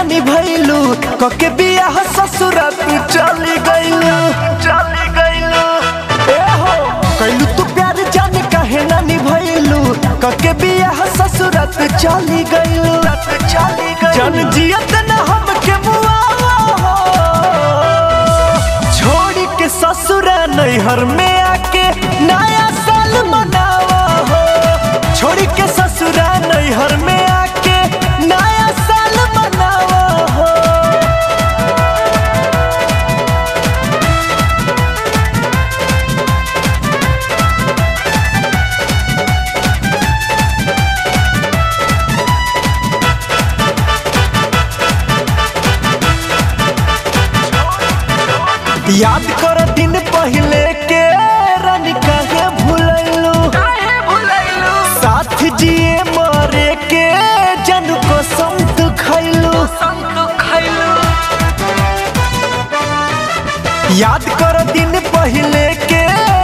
निभैलू कके बियाह ससुरा तू चली गइलू चली गइलू ए हो कैलू तू प्यार जान काहे ना निभैलू कके बियाह ससुरा तू चली गइलू चली गइलू जन जियत न हमके मुआवा हो छोड़ी के ससुरा नैहर में आके नया साल मनावा हो छोड़ी के ससुरा नैहर में आके नया साल मनावा हो याद कर दिन पहले के रानी काहे भूलैलू काहे भुलैलू साथ जिए मरे के जन कसम तू खैलू संग खैलू याद कर दिन पहले के